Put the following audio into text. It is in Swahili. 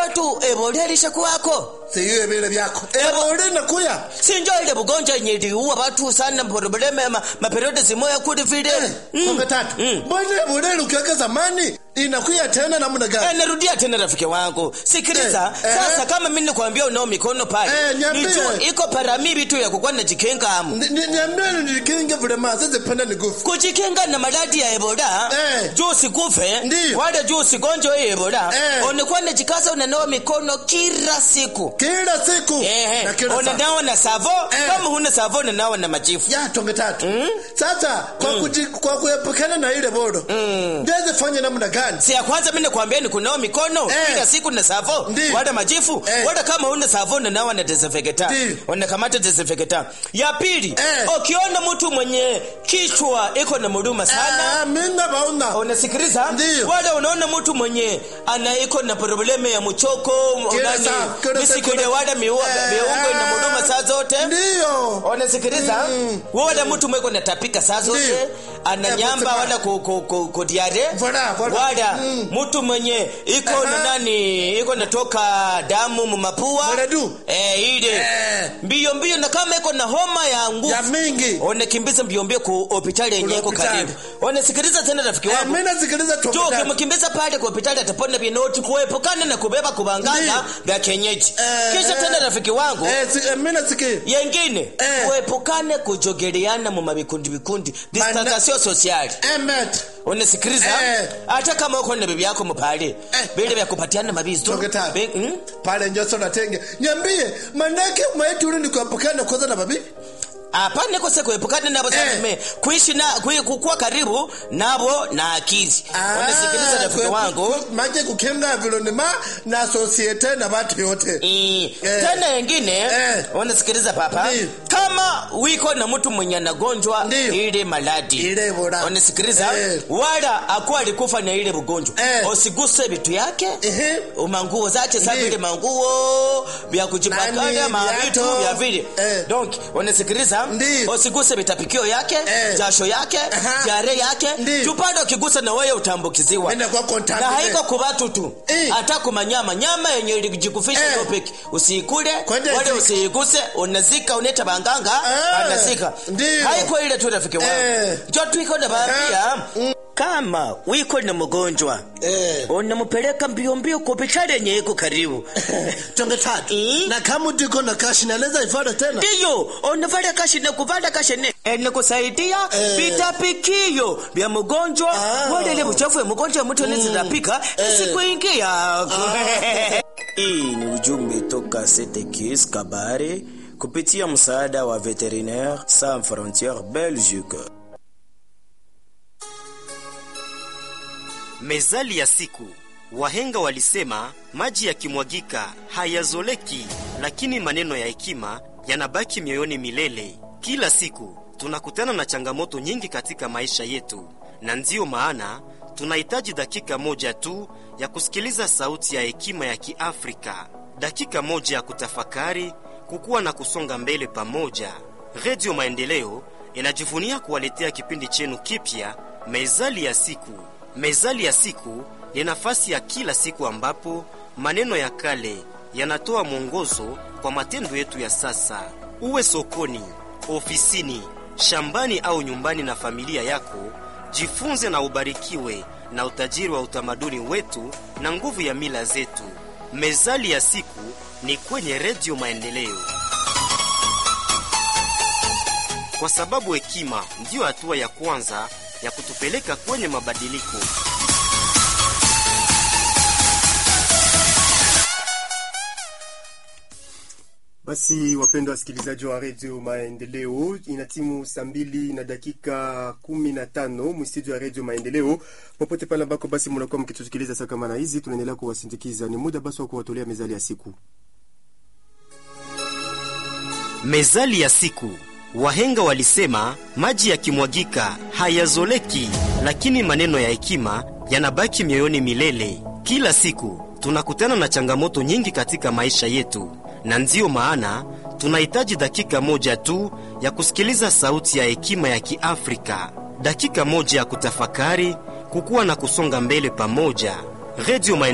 watu ebola ilishakuwako siyo vile vyako ebola inakuya sinjo ile bugonjwa yenye iliua watu sana probleme ma, maperiode zimoya kuli vile mm. konga tatu Mm. mbona ebola ukiweka zamani inakuya tena namna Eh, gani narudia tena rafiki wangu sikiliza Eh, eh. sasa kama mimi nikwambia unao mikono pale Eh, niambie. nijua iko parami vitu ya kukuwa najikinga amu Ni- ni- niambie nikinge vile ma sasa penda ni gufu kujikinga na maradhi ya ebola Eh. juu usikufe Ndiyo. wala juu usigonjwe hii ebola Eh. unakuwa najikaza unanawa mikono kila siku kila siku Ehe, na kila saa unanawa na savo Eh. kama huna savo unanawa na majifu ya tonge tatu sasa kwa kuji, kwa kuepukana na ile bodo mm. fanya namna gani si ya kwanza mimi nakwambia ni kunawa mikono Eh. kila siku na savo Ndiyo. wala majifu Eh. wala kama huna savo unanawa na desinfectant Ndiyo. unakamata desinfectant ya pili Eh. ukiona mtu mwenye kichwa iko na muruma sana Ah, mina bauna unasikiliza Ndiyo. wala unaona mtu mwenye ana iko na probleme ya mchoko Kila nani, saa, kila saa, misikile kila- wala miua- Eh, miungo ina ah. muruma saa zote ndiyo unasikiliza wala mtu mweko natapika saa zote Ndiyo. ana Eh, nyamba kusema- wala ku, ku, ku, ku diare Voilà, voilà. wala Mm. mtu mwenye iko na Aha. nani iko natoka damu mumapua Mwenadu. eh, ile Eh. mbio mbio na kama iko na homa ya nguvu ya mingi unakimbiza mbio mbio ku hospitali yenye Kule iko hospitali. karibu unasikiliza tena rafiki Eh, wangu mina sikiliza tonge jo tatu ukimkimbiza pale kwa hospitali atapona vinoti kuepukana na kubeba kubangana Ndiyo. vya kienyeji Eh, kisha eh. tena rafiki wangu eh, si, eh, mina sikia yengine Eh. kuepukane kujogeleana mu mabikundi bikundi distansation sociale emet unasikiliza Eh. hata kama uko na bibi yako mpale Eh. vile vya kupatiana mabizo Tonge tatu. Be- mm? pale njoso na tenge niambie manake maiti ule ni kuepukana kwanza na babi hapana kose kuepukana nabo Eh. eh. kuishi na kui- kukuwa karibu nabo na akili unasikiliza rafiki wangu maje kukinga environment na societe na watu yote Eh, Eh. tena yengine Eh. unasikiliza papa Ndiyo. kama wiko na mtu mwenye anagonjwa Ndiyo. ile maladi ile bora unasikiliza Eh. wala akuwa alikufa na ile ugonjwa Eh. usiguse vitu yake Ehe. manguo zake sa Ndiyo. vile manguo vya kujipakana Nani, mavitu viatu. vya vile Eh. donc unasikiliza Ndiyo. usiguse vitapikio yake Eh. jasho yake Aha. jare yake Ndiyo. tupande ukigusa na wewe utambukiziwa Nenda kwa contact. na haiko kubatu tu Eh. hata kumanyama nyama yenye ilijikufisha Eh. topic usiikule Kwende wale zika. usiiguse unazika uneta banganga Eh. anazika Ndiyo. haiko ile tu rafiki wangu Eh. jo twiko na baambia kama wiko na mgonjwa Eh. unamupeleka mbio mbio kwa hospitali yenye iko karibu tonge tatu Eh. na kama utiko na kashi naweza ifada tena ndiyo unavala kashine kuvala kashine enikusaidia Eh. vitapikio vya mgonjwa Ah. wale ile uchafu ya mgonjwa mtu anazitapika isikuingia hii ni ujumbe toka Setekis Kabare kupitia msaada wa Veterinaire Sans Frontières Belgique. Mezali ya siku. Wahenga walisema maji yakimwagika hayazoleki, lakini maneno ya hekima yanabaki mioyoni milele. Kila siku tunakutana na changamoto nyingi katika maisha yetu, na ndiyo maana tunahitaji dakika moja tu ya kusikiliza sauti ya hekima ya Kiafrika, dakika moja ya kutafakari, kukua na kusonga mbele pamoja. Redio Maendeleo inajivunia kuwaletea kipindi chenu kipya, Mezali ya siku. Mezali ya siku ni nafasi ya kila siku ambapo maneno ya kale yanatoa mwongozo kwa matendo yetu ya sasa. Uwe sokoni, ofisini, shambani au nyumbani na familia yako, jifunze na ubarikiwe na utajiri wa utamaduni wetu na nguvu ya mila zetu. Mezali ya siku ni kwenye Redio Maendeleo, kwa sababu hekima ndiyo hatua ya kwanza ya kutupeleka kwenye mabadiliko. Basi wapendwa wasikilizaji wa redio Maendeleo, ina timu saa mbili na dakika kumi na tano mstudio ya redio Maendeleo, popote pale ambako basi mnakuwa mkitusikiliza saa kama na hizi, tunaendelea kuwasindikiza. Ni muda basi wa kuwatolea mezali ya siku. Mezali ya siku. Wahenga walisema maji yakimwagika hayazoleki, lakini maneno ya hekima yanabaki mioyoni milele. Kila siku tunakutana na changamoto nyingi katika maisha yetu, na ndiyo maana tunahitaji dakika moja tu ya kusikiliza sauti ya hekima ya Kiafrika, dakika moja ya kutafakari, kukua na kusonga mbele pamoja. Redio